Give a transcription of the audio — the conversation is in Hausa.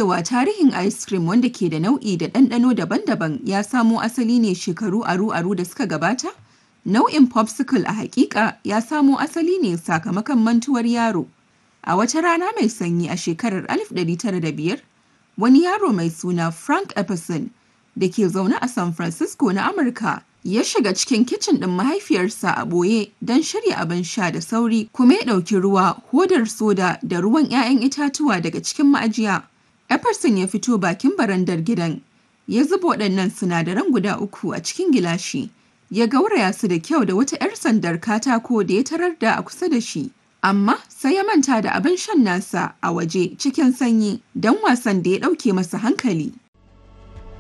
cewa tarihin ice cream wanda ke da nau'i da ɗanɗano daban-daban ya samo asali ne shekaru aru-aru da suka gabata? Nau'in popsicle a hakika ya samo asali ne sakamakon mantuwar yaro. A wata rana mai sanyi a shekarar 1905, wani yaro mai suna Frank Epperson da ke zaune a San Francisco na Amurka ya shiga cikin kicin ɗin mahaifiyarsa a ɓoye don shirya abin sha da sauri kuma ya ɗauki ruwa, hodar soda da ruwan 'ya'yan itatuwa daga cikin ma'ajiya. Epperson ya fito bakin barandar gidan, ya zuba waɗannan sinadaran guda uku a cikin gilashi, ya gauraya su da kyau da wata 'yar sandar katako da ya tarar da a kusa da shi. Amma sai ya manta da abin shan nasa a waje cikin sanyi don wasan da ya ɗauke masa hankali.